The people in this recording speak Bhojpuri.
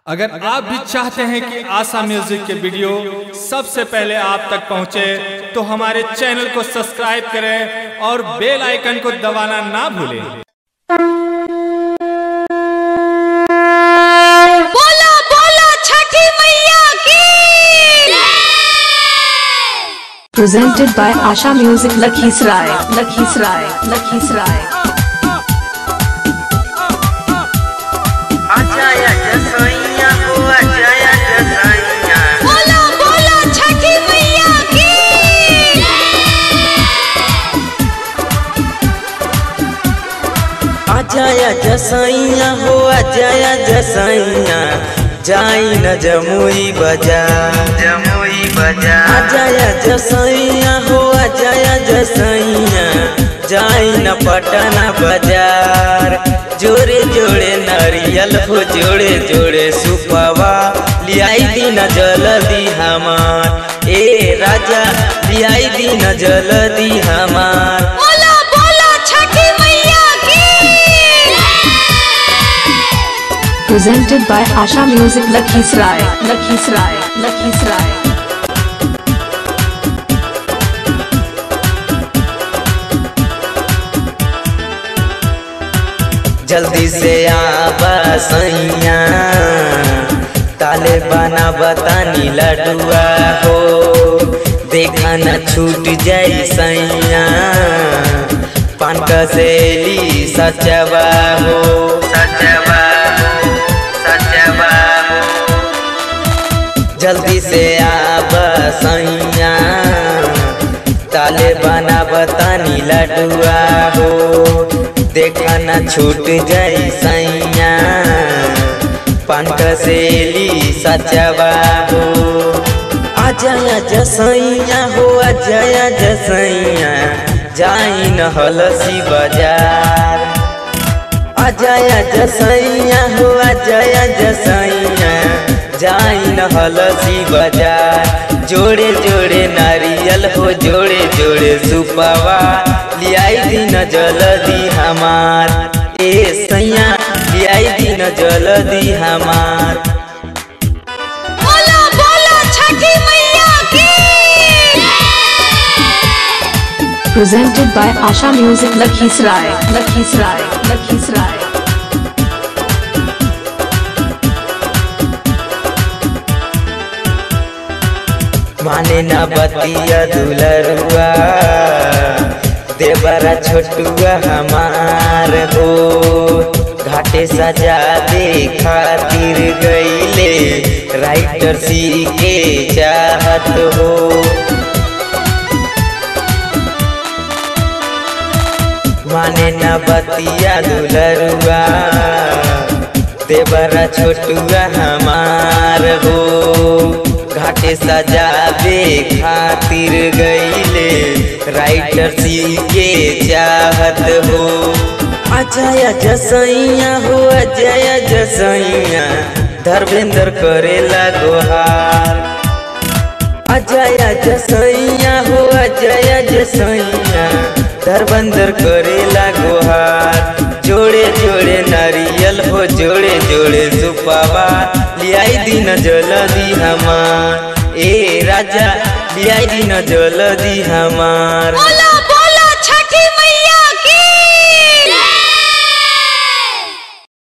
अगर आप भी चाहते हैं कि आशा म्यूजिक के वीडियो सबसे पहले आप तक पहुंचे तो हमारे चैनल को सब्सक्राइब करें और बेल आइकन को दबाना ना भूलें बोला बोला छठी मैया की presented by Asha Music Lakhisrai, Lakhisrai, Lakhisrai. Ajay जसैया हो अजय जसैया बोला बोला छठी मैया की अजय जसैया हो अजय जसैया जाई न जमुई बाजार जमुई बाजार अजय जसैया हो अजय जसैया जाई न पटना बाजार जोड़े जोड़े नारियल हो जोड़े जोड़े सुपवा लियाई दिन जल्दी हमार ए राजा लियाई दिन जल्दी हमार बोला बोला छठी मैया की Presented by Asha Music Lakhisrai, Lakhisrai, Lakhisrai. जल्दी से आबा सैया ताले बना बतानी लडुआ हो देखा न छूट जाई सैया पान कसेली सचवा हो सचवा हो सचवा हो जल्दी से आब सैया ताले बना बतानी लडुआ हो देखा न छूट जाई सैया पान कसेली सचवा हो अजय जसैया हो अजय जसैया जाई न हलसी बाजार अजय जसैया हो अजय जसैया जाई न हलसी बाजार जोड़े जोड़े नारियल हो जोड़े जोड़े सुपवा लियाई दिन जल्दी हमार ए सैया लियाई दिन जल्दी हमार बोला बोला छठी मैया की Presented by Asha Music Lakhisrai, Lakhisrai, Lakhisrai. माने न बतिया दुलरुआ देवरा छोटुआ हमार हो घाटे सजा दे खातिर गईले राइटर सी के चाहत हो माने न बतिया दुलरुआ देवरा छोटुआ हमार हो घाटे सजावे खातिर गईले राइटर सी के चाहत हो अजय जसैया हो अजय जसैया धर्मेंद्र करेला गोहार अजय जसैया हो अजय जसैया धर्मेंद्र करेला गोहार जोड़े जोड़े नारियल हो जोड़े जोड़े सुपावा लियाई दिन जल्दी हमार ए राजा लियाई दिन जल्दी हमार बोला